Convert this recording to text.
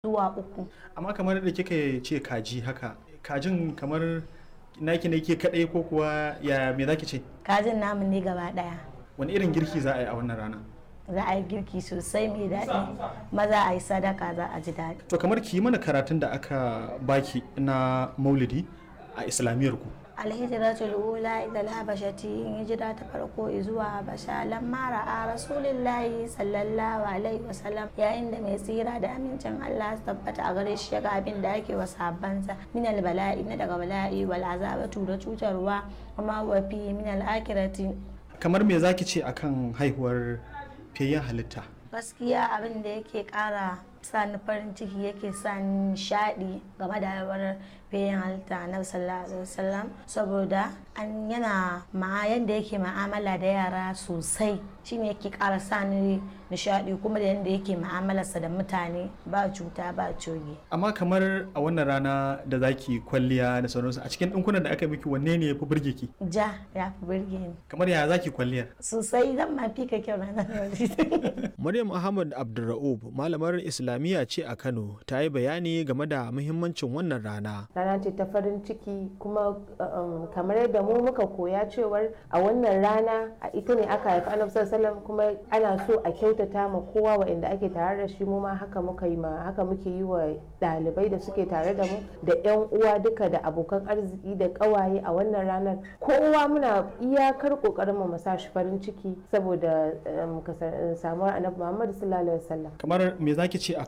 zuwa uku amma kamar da kika ce kaji haka kajin kamar naki ne ke kadai ko kuwa ya me zaki ce kajin namu ne gaba daya wani irin girki za a yi a wannan rana za a yi girki sosai mai daɗi maza a yi sadaka za a ji daɗi to kamar ki yi mana karatun da aka baki na maulidi a islamiyar ku alhijratul ula ila habashati hijira ta farko zuwa habasha lamma ra'a rasulillahi sallallahu alaihi wasallam yayin da mai tsira da amincin Allah su tabbata a gare shi ga abin da ake wa sahabbansa min bala'i na daga bala'i wal azabatu da cutarwa kuma wa fi min al akhirati kamar me zaki ce akan haihuwar fiyayyen halitta gaskiya abin da yake kara sani farin ciki yake sani nishadi game da haihuwar bayan halitta na sallallahu alaihi wasallam saboda an yana ma yadda yake ma'amala da yara sosai shine yake kara sani nishadi kuma da yadda yake ma'amalarsa da mutane ba cuta ba coge amma kamar a wannan rana da zaki kwalliya da sauransu a cikin ɗinkunan da aka miki wanne ne ya fi burge ki ja ya fi burge ni kamar ya zaki kwalliyar sosai zan ma fi ka kyau ranar Maryam Ahmad Abdulra'ub malamar Islamiyya ce a Kano ta yi bayani game da muhimmancin wannan rana. rana ce ta farin ciki kuma um, kamar yadda mu muka koya cewar a wannan rana a ita ne aka haifi annabi sallallahu kuma ana so a kyautata ma kowa waɗanda ake tare da shi mu ma haka muka yi ma haka muke yi wa ɗalibai da suke tare da mu da yan uwa duka da abokan arziki da ƙawaye a wannan ranar kowa muna iyakar ƙoƙarin mu sa shi farin ciki saboda um, samuwar annabi Muhammad sallallahu alaihi wasallam kamar me zaki ce